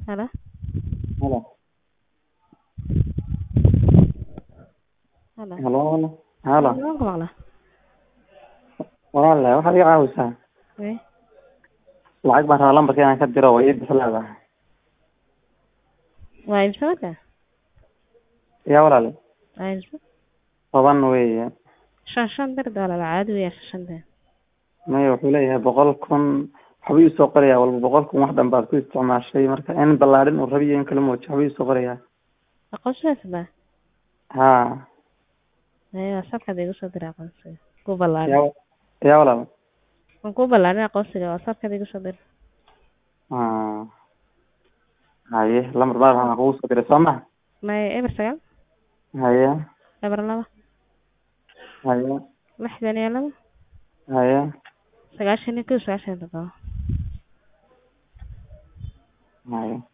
Halo. Halo. Halo. Halo. Halo. Waan ku maqlaa. Walaal waxaad iga caawisaa Wee. lacag baan rabaa lambarka inaan ka diro way ii bislaada Waa imisa marka? yaa walaal Waa imisa? toban weeye Shan shan dir doolar caadi weeye shan shan dir. maya wuxuu leeyahay boqol kun waxbuu iisoo qorayaa walba boqol kun wax dhan baad ku isticmaashay marka in ballaadhin uu rabiyo in kala mooji waxbuu iisoo qorayaa Aqoonsigaas baa. haa Ee WhatsApp-ka igu soo diray aqoonsiga. Ku ballaarin. yaa yaa walaal Waan ku ballaarin aqoonsiga WhatsApp-ka igu soo dir. haa haye lambar baa waxaan kugu soo diray soo ma May eber sagaal haye eber laba haye lixdan iyo laba haye sagaashan iyo kow sagaashan iyo toddoba. haye